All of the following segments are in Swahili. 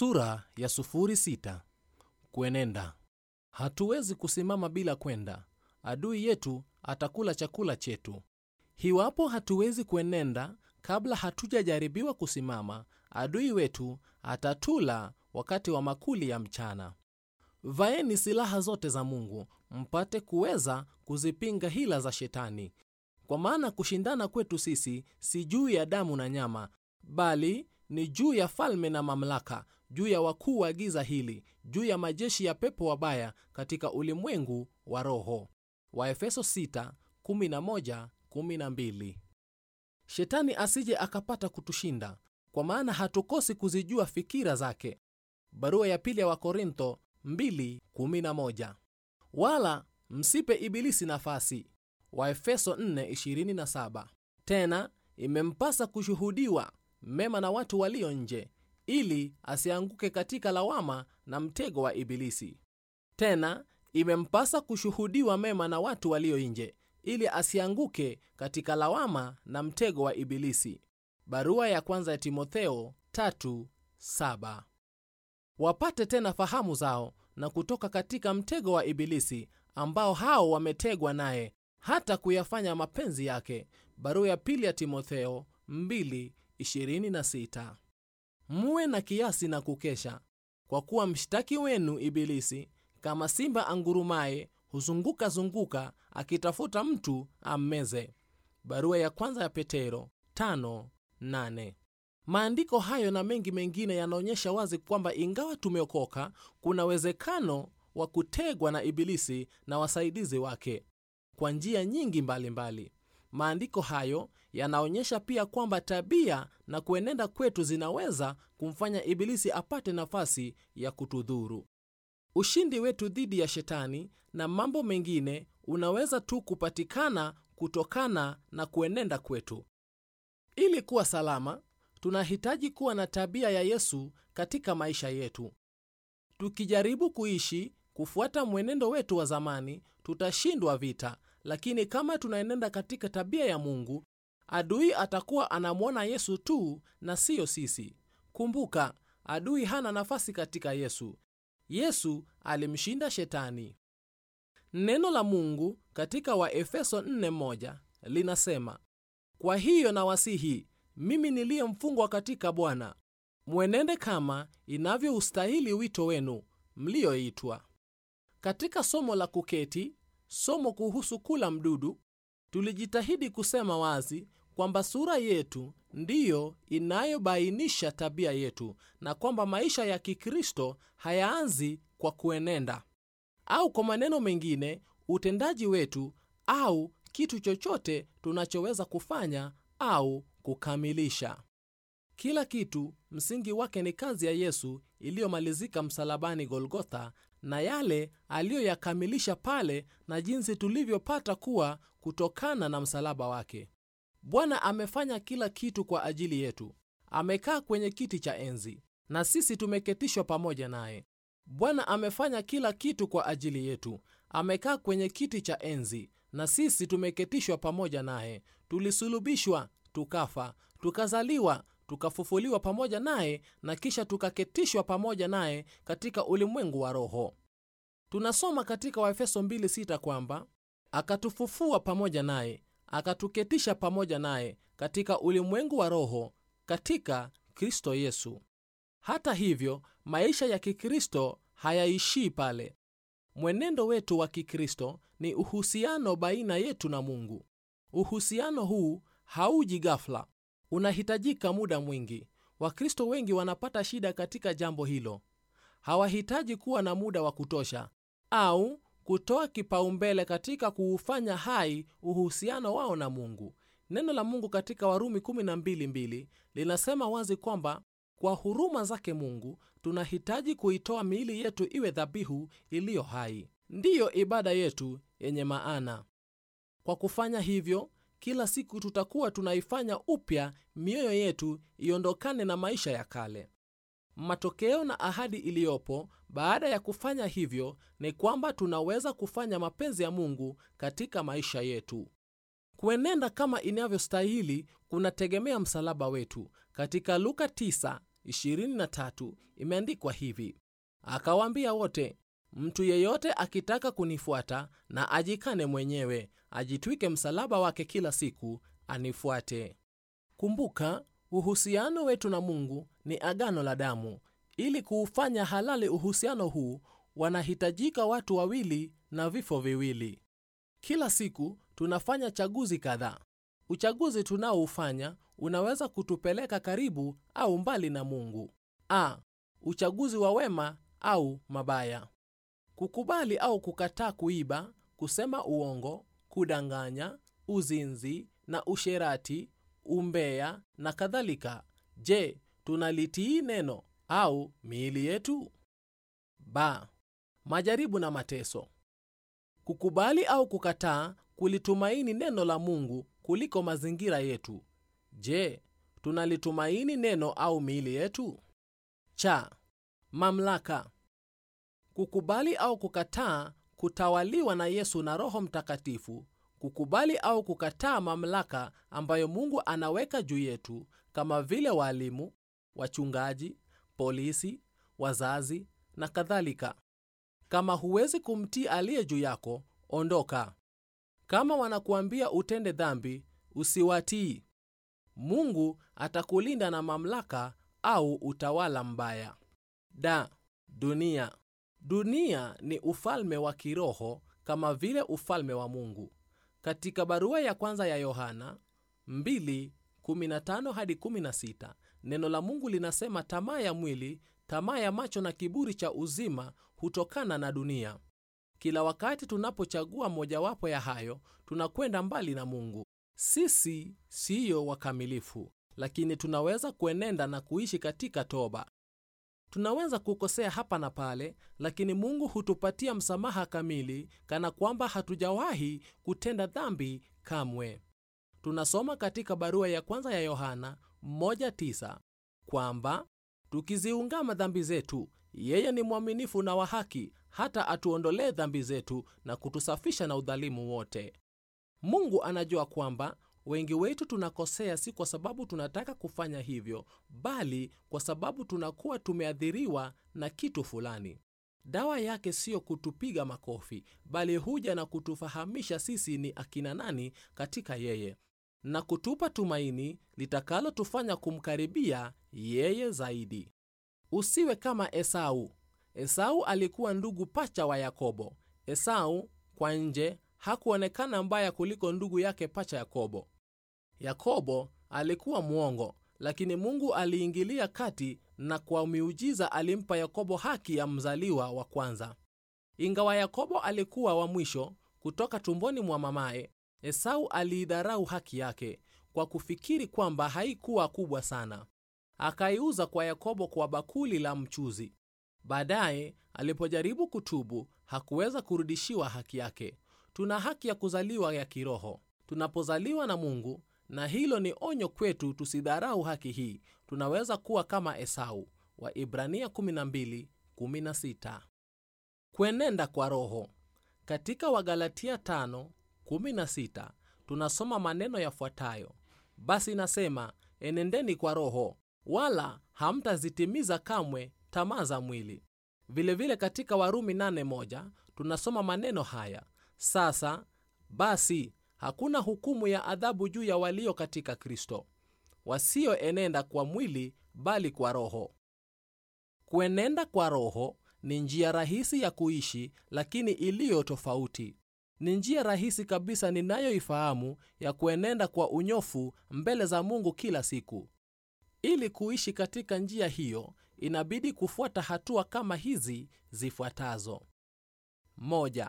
Sura ya sufuri sita. Kuenenda. Hatuwezi kusimama bila kwenda. Adui yetu atakula chakula chetu. Hiwapo hatuwezi kuenenda kabla hatujajaribiwa kusimama, adui wetu atatula wakati wa makuli ya mchana. Vaeni silaha zote za Mungu mpate kuweza kuzipinga hila za Shetani, kwa maana kushindana kwetu sisi si juu ya damu na nyama, bali ni juu ya falme na mamlaka, juu ya wakuu wa giza hili, juu ya majeshi ya pepo wabaya katika ulimwengu wa roho. Waefeso 6:11-12. Shetani asije akapata kutushinda, kwa maana hatukosi kuzijua fikira zake. Barua ya pili ya Wakorintho 2:11. Wala msipe ibilisi nafasi. Waefeso 4:27. Tena imempasa kushuhudiwa mema na watu walio nje, ili asianguke katika lawama na mtego wa ibilisi. Tena imempasa kushuhudiwa mema na watu walio nje, ili asianguke katika lawama na mtego wa ibilisi. Barua ya kwanza ya Timotheo 3:7. Wapate tena fahamu zao na kutoka katika mtego wa ibilisi, ambao hao wametegwa naye hata kuyafanya mapenzi yake. Barua ya pili ya Timotheo 2:26. Muwe na kiasi na kukesha, kwa kuwa mshtaki wenu Ibilisi kama simba angurumaye huzunguka zunguka akitafuta mtu ammeze. Barua ya kwanza ya Petero 5:8. Maandiko hayo na mengi mengine yanaonyesha wazi kwamba ingawa tumeokoka, kuna uwezekano wa kutegwa na Ibilisi na wasaidizi wake kwa njia nyingi mbalimbali mbali. Maandiko hayo yanaonyesha pia kwamba tabia na kuenenda kwetu zinaweza kumfanya Ibilisi apate nafasi ya kutudhuru. Ushindi wetu dhidi ya Shetani na mambo mengine unaweza tu kupatikana kutokana na kuenenda kwetu. Ili kuwa salama, tunahitaji kuwa na tabia ya Yesu katika maisha yetu. Tukijaribu kuishi kufuata mwenendo wetu wa zamani, tutashindwa vita, lakini kama tunaenenda katika tabia ya Mungu, adui atakuwa anamwona Yesu tu na siyo sisi. Kumbuka, adui hana nafasi katika Yesu. Yesu alimshinda Shetani. Neno la Mungu katika Waefeso 4:1 linasema, kwa hiyo nawasihi mimi niliye mfungwa katika Bwana, mwenende kama inavyoustahili wito wenu mlioitwa. Katika somo la kuketi, somo kuhusu kula mdudu, tulijitahidi kusema wazi kwamba sura yetu ndiyo inayobainisha tabia yetu na kwamba maisha ya Kikristo hayaanzi kwa kuenenda, au kwa maneno mengine, utendaji wetu au kitu chochote tunachoweza kufanya au kukamilisha. Kila kitu msingi wake ni kazi ya Yesu iliyomalizika msalabani Golgotha, na yale aliyoyakamilisha pale na jinsi tulivyopata kuwa kutokana na msalaba wake. Bwana amefanya kila kitu kwa ajili yetu. Amekaa kwenye kiti cha enzi na sisi tumeketishwa pamoja naye. Bwana amefanya kila kitu kwa ajili yetu. Amekaa kwenye kiti cha enzi na sisi tumeketishwa pamoja naye. Tulisulubishwa, tukafa, tukazaliwa, tukafufuliwa pamoja naye na kisha tukaketishwa pamoja naye katika ulimwengu wa roho. Tunasoma katika Waefeso 2:6 kwamba akatufufua pamoja naye akatuketisha pamoja naye katika ulimwengu wa roho katika Kristo Yesu. Hata hivyo, maisha ya Kikristo hayaishii pale. Mwenendo wetu wa Kikristo ni uhusiano baina yetu na Mungu. Uhusiano huu hauji ghafla, unahitajika muda mwingi. Wakristo wengi wanapata shida katika jambo hilo. Hawahitaji kuwa na muda wa kutosha au kutoa kipaumbele katika kuufanya hai uhusiano wao na Mungu. Neno la Mungu katika Warumi 12:2 linasema wazi kwamba kwa huruma zake Mungu tunahitaji kuitoa miili yetu iwe dhabihu iliyo hai, ndiyo ibada yetu yenye maana. Kwa kufanya hivyo, kila siku tutakuwa tunaifanya upya mioyo yetu iondokane na maisha ya kale. Matokeo na ahadi iliyopo baada ya kufanya hivyo ni kwamba tunaweza kufanya mapenzi ya Mungu katika maisha yetu. Kuenenda kama inavyostahili kunategemea msalaba wetu. Katika Luka 9 23 imeandikwa hivi akawaambia wote mtu yeyote akitaka kunifuata na ajikane mwenyewe ajitwike msalaba wake kila siku anifuate kumbuka uhusiano wetu na mungu ni agano la damu ili kuufanya halali uhusiano huu wanahitajika watu wawili na vifo viwili kila siku tunafanya chaguzi kadhaa uchaguzi tunaoufanya unaweza kutupeleka karibu au mbali na mungu a uchaguzi wa wema au mabaya kukubali au kukataa kuiba kusema uongo kudanganya uzinzi na usherati umbea na kadhalika je tunalitii neno au miili yetu ba majaribu na mateso kukubali au kukataa kulitumaini neno la mungu kuliko mazingira yetu je tunalitumaini neno au miili yetu cha mamlaka kukubali au kukataa kutawaliwa na yesu na roho mtakatifu kukubali au kukataa mamlaka ambayo mungu anaweka juu yetu kama vile waalimu wachungaji polisi wazazi na kadhalika kama huwezi kumtii aliye juu yako ondoka kama wanakuambia utende dhambi usiwatii mungu atakulinda na mamlaka au utawala mbaya da dunia dunia ni ufalme wa kiroho kama vile ufalme wa mungu katika barua ya kwanza ya yohana 2:15 hadi 16 neno la mungu linasema tamaa ya mwili tamaa ya macho na kiburi cha uzima hutokana na dunia kila wakati tunapochagua mojawapo ya hayo tunakwenda mbali na mungu sisi siyo wakamilifu lakini tunaweza kuenenda na kuishi katika toba tunaweza kukosea hapa na pale lakini mungu hutupatia msamaha kamili kana kwamba hatujawahi kutenda dhambi kamwe tunasoma katika barua ya kwanza ya yohana 1:9 kwamba tukiziungama dhambi zetu yeye ni mwaminifu na wa haki hata atuondolee dhambi zetu na kutusafisha na udhalimu wote mungu anajua kwamba wengi wetu tunakosea si kwa sababu tunataka kufanya hivyo bali kwa sababu tunakuwa tumeathiriwa na kitu fulani dawa yake siyo kutupiga makofi bali huja na kutufahamisha sisi ni akina nani katika yeye na kutupa tumaini litakalotufanya kumkaribia yeye zaidi usiwe kama esau esau alikuwa ndugu pacha wa yakobo esau kwa nje hakuonekana mbaya kuliko ndugu yake pacha yakobo yakobo alikuwa mwongo lakini mungu aliingilia kati na kwa miujiza alimpa yakobo haki ya mzaliwa wa kwanza ingawa yakobo alikuwa wa mwisho kutoka tumboni mwa mamaye esau aliidharau haki yake kwa kufikiri kwamba haikuwa kubwa sana akaiuza kwa yakobo kwa bakuli la mchuzi baadaye alipojaribu kutubu hakuweza kurudishiwa haki yake tuna haki ya kuzaliwa ya kiroho tunapozaliwa na mungu na hilo ni onyo kwetu tusidharau haki hii tunaweza kuwa kama esau wa ibrania 12:16 kuenenda kwa roho katika wagalatia 5:16 tunasoma maneno yafuatayo basi nasema enendeni kwa roho wala hamtazitimiza kamwe tamaa za mwili vilevile vile katika warumi 8:1 tunasoma maneno haya sasa basi hakuna hukumu ya adhabu juu ya walio katika kristo wasioenenda kwa mwili bali kwa roho kuenenda kwa roho ni njia rahisi ya kuishi lakini iliyo tofauti ni njia rahisi kabisa ninayoifahamu ya kuenenda kwa unyofu mbele za mungu kila siku ili kuishi katika njia hiyo inabidi kufuata hatua kama hizi zifuatazo moja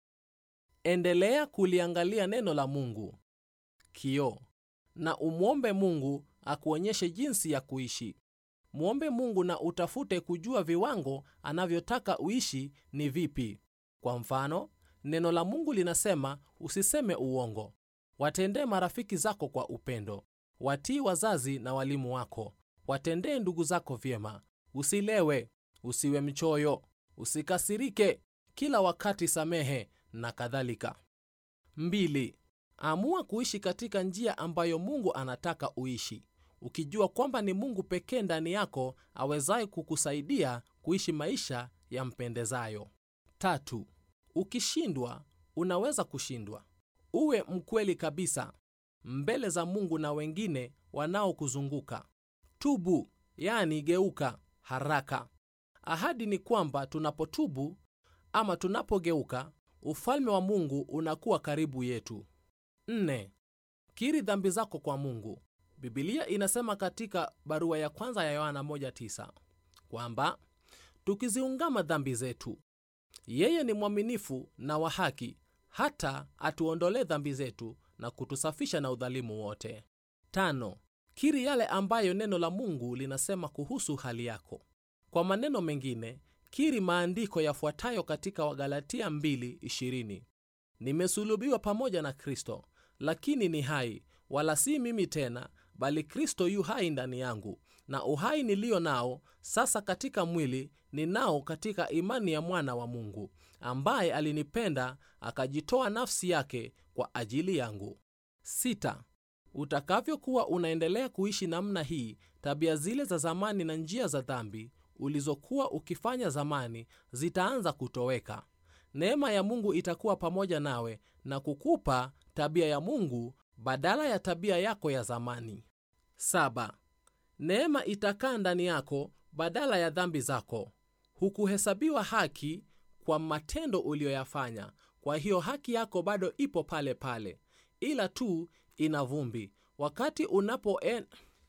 endelea kuliangalia neno la mungu kio na umwombe mungu akuonyeshe jinsi ya kuishi mwombe mungu na utafute kujua viwango anavyotaka uishi ni vipi kwa mfano neno la mungu linasema usiseme uongo watendee marafiki zako kwa upendo watii wazazi na walimu wako watendee ndugu zako vyema usilewe usiwe mchoyo usikasirike kila wakati samehe na kadhalika mbili amua kuishi katika njia ambayo mungu anataka uishi ukijua kwamba ni mungu pekee ndani yako awezaye kukusaidia kuishi maisha yampendezayo tatu ukishindwa unaweza kushindwa uwe mkweli kabisa mbele za mungu na wengine wanaokuzunguka tubu yani geuka haraka ahadi ni kwamba tunapotubu ama tunapogeuka ufalme wa mungu unakuwa karibu yetu Nne, kiri dhambi zako kwa mungu bibilia inasema katika barua ya kwanza ya yohana 1:9 kwamba tukiziungama dhambi zetu yeye ni mwaminifu na wa haki hata atuondolee dhambi zetu na kutusafisha na udhalimu wote tano kiri yale ambayo neno la mungu linasema kuhusu hali yako kwa maneno mengine kiri maandiko yafuatayo katika wagalatia 2:20 nimesulubiwa pamoja na kristo lakini ni hai wala si mimi tena bali kristo yu hai ndani yangu na uhai niliyo nao sasa katika mwili ninao katika imani ya mwana wa mungu ambaye alinipenda akajitoa nafsi yake kwa ajili yangu sita utakavyokuwa unaendelea kuishi namna hii tabia zile za zamani na njia za dhambi ulizokuwa ukifanya zamani zitaanza kutoweka neema ya mungu itakuwa pamoja nawe na kukupa tabia ya mungu badala ya tabia yako ya zamani saba neema itakaa ndani yako badala ya dhambi zako hukuhesabiwa haki kwa matendo uliyoyafanya kwa hiyo haki yako bado ipo pale pale ila tu ina vumbi wakati unapoen...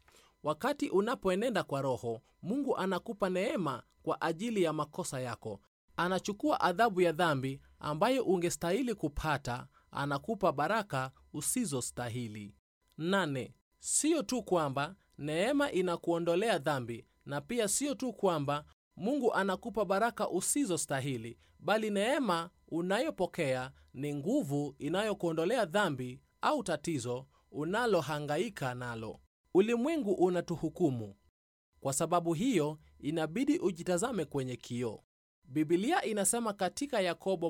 wakati unapoenenda kwa roho mungu anakupa neema kwa ajili ya makosa yako anachukua adhabu ya dhambi ambayo ungestahili kupata anakupa baraka usizostahili nane siyo tu kwamba neema inakuondolea dhambi na pia siyo tu kwamba mungu anakupa baraka usizostahili bali neema unayopokea ni nguvu inayokuondolea dhambi au tatizo unalohangaika nalo ulimwengu unatuhukumu kwa sababu hiyo inabidi ujitazame kwenye kioo bibilia inasema katika yakobo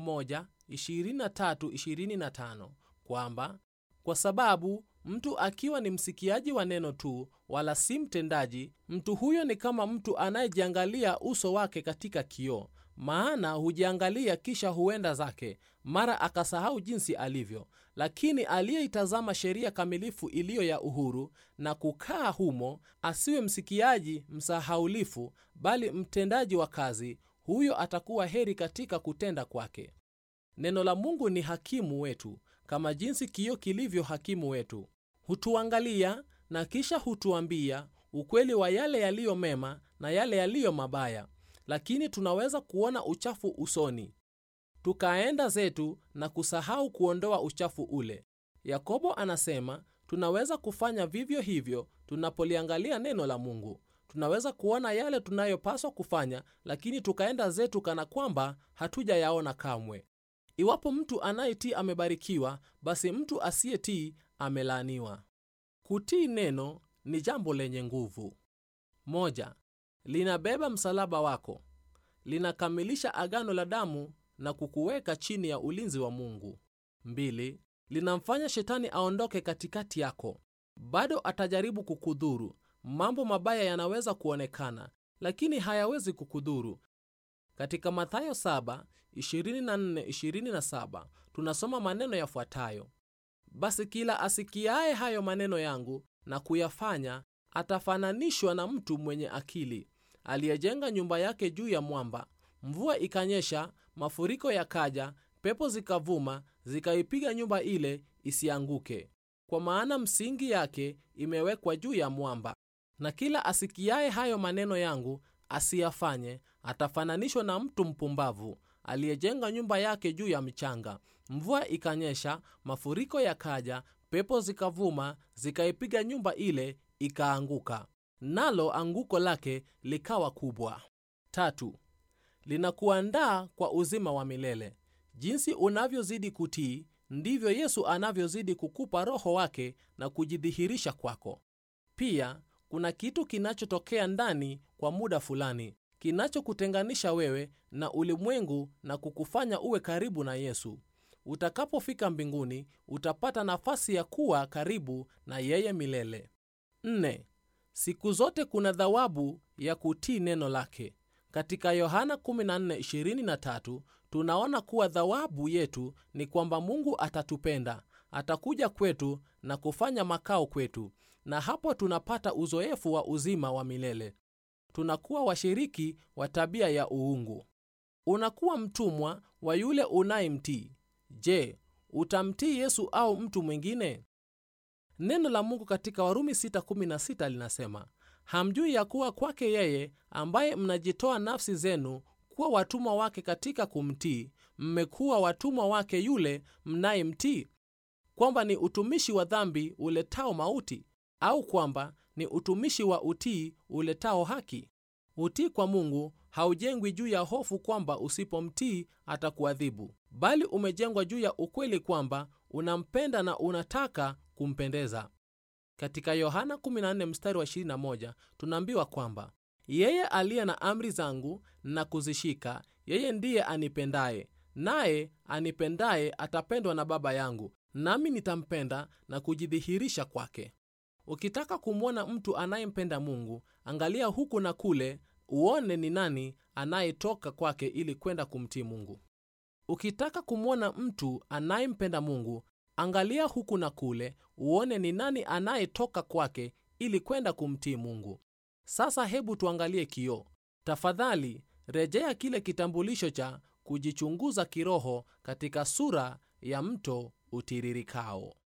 1:23-25 kwamba kwa sababu mtu akiwa ni msikiaji wa neno tu wala si mtendaji mtu huyo ni kama mtu anayejiangalia uso wake katika kioo maana hujiangalia kisha huenda zake mara akasahau jinsi alivyo lakini aliyeitazama sheria kamilifu iliyo ya uhuru na kukaa humo asiwe msikiaji msahaulifu bali mtendaji wa kazi huyo atakuwa heri katika kutenda kwake neno la mungu ni hakimu wetu kama jinsi kioo kilivyo hakimu wetu hutuangalia na kisha hutuambia ukweli wa yale yaliyo mema na yale yaliyo mabaya lakini tunaweza kuona uchafu usoni tukaenda zetu na kusahau kuondoa uchafu ule yakobo anasema tunaweza kufanya vivyo hivyo tunapoliangalia neno la mungu tunaweza kuona yale tunayopaswa kufanya lakini tukaenda zetu kana kwamba hatujayaona kamwe iwapo mtu anayetii amebarikiwa basi mtu asiyetii amelaaniwa kutii neno ni jambo lenye nguvu moja linabeba msalaba wako linakamilisha agano la damu na kukuweka chini ya ulinzi wa mungu mbili linamfanya shetani aondoke katikati yako bado atajaribu kukudhuru mambo mabaya yanaweza kuonekana lakini hayawezi kukudhuru katika mathayo 7:24-27 tunasoma maneno yafuatayo basi kila asikiaye hayo maneno yangu na kuyafanya atafananishwa na mtu mwenye akili aliyejenga nyumba yake juu ya mwamba mvua ikanyesha mafuriko yakaja pepo zikavuma zikaipiga nyumba ile isianguke kwa maana msingi yake imewekwa juu ya mwamba na kila asikiaye hayo maneno yangu asiyafanye atafananishwa na mtu mpumbavu aliyejenga nyumba yake juu ya mchanga mvua ikanyesha mafuriko yakaja pepo zikavuma zikaipiga nyumba ile ikaanguka nalo anguko lake likawa kubwa tatu linakuandaa kwa uzima wa milele jinsi unavyozidi kutii ndivyo yesu anavyozidi kukupa roho wake na kujidhihirisha kwako pia kuna kitu kinachotokea ndani kwa muda fulani kinachokutenganisha wewe na ulimwengu na kukufanya uwe karibu na yesu utakapofika mbinguni utapata nafasi ya kuwa karibu na yeye milele Nne, siku zote kuna thawabu ya kutii neno lake. Katika Yohana 14:23 tunaona kuwa thawabu yetu ni kwamba Mungu atatupenda, atakuja kwetu na kufanya makao kwetu, na hapo tunapata uzoefu wa uzima wa milele. Tunakuwa washiriki wa tabia ya uungu. Unakuwa mtumwa wa yule unayemtii. Je, utamtii Yesu au mtu mwingine? Neno la Mungu katika Warumi 6:16 linasema, hamjui ya kuwa kwake yeye ambaye mnajitoa nafsi zenu kuwa watumwa wake katika kumtii, mmekuwa watumwa wake yule mnayemtii, kwamba ni utumishi wa dhambi uletao mauti, au kwamba ni utumishi wa utii uletao haki? Utii kwa Mungu haujengwi juu ya hofu kwamba usipomtii atakuadhibu, bali umejengwa juu ya ukweli kwamba unampenda na unataka kumpendeza. Katika Yohana 14 mstari wa 21 tunaambiwa kwamba yeye aliye na amri zangu na kuzishika, yeye ndiye anipendaye, naye anipendaye atapendwa na Baba yangu, nami nitampenda na kujidhihirisha kwake. Ukitaka kumwona mtu anayempenda Mungu, angalia huku na kule uone ni nani anayetoka kwake ili kwenda kumtii Mungu. Ukitaka kumwona mtu anayempenda Mungu, angalia huku na kule uone ni nani anayetoka kwake ili kwenda kumtii Mungu. Sasa hebu tuangalie kioo. Tafadhali rejea kile kitambulisho cha kujichunguza kiroho katika sura ya mto utiririkao.